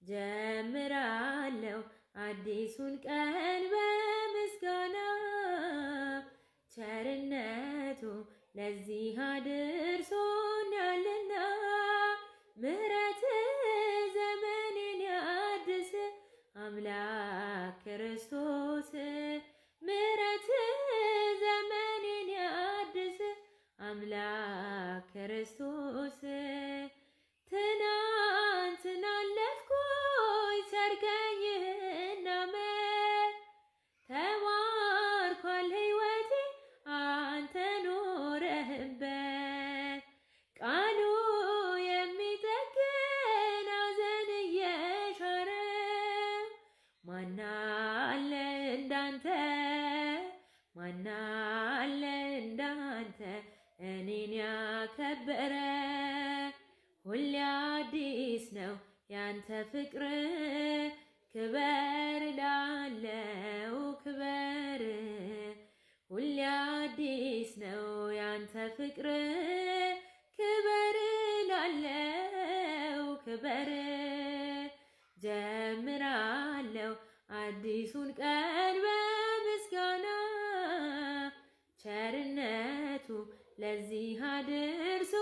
ጀምራለሁ አዲሱን ቀን በምስጋና ቸርነቱ ለዚህ አድርሶኛልና ምሕረት ዘመኔን ያድስ አምላክ ክርስቶስ ምሕረት ዘመኔን ያድስ አምላክ ክርስቶስ ትናንትን አለፍኩኝ ሰርገኝና መ ተማርኳል ሕይወቴ አንተ ኖረህበት ቃሉ የሚጠግን ሐዘን እየሻረ ማናለ እንዳንተ ማናለ እንዳንተ እኔን ያከበረ ሁሌ አዲስ ነው ያንተ ፍቅር ክበር ላለው ክበር ሁሌ አዲስ ነው ያንተ ፍቅር ክበር ላለው ክበር ጀምራለሁ አዲሱን ቀን በምስጋና ቸርነቱ ለዚህ አድርሶ